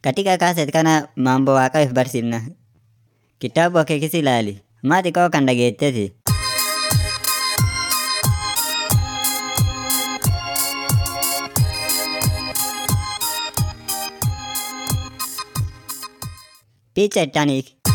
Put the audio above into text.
Katika kaaset kana mambo waaqa if barsiifna. Kitaabuma kee kis ilaali. Maa xiqqoo kan dhageetteti. Picha itti ani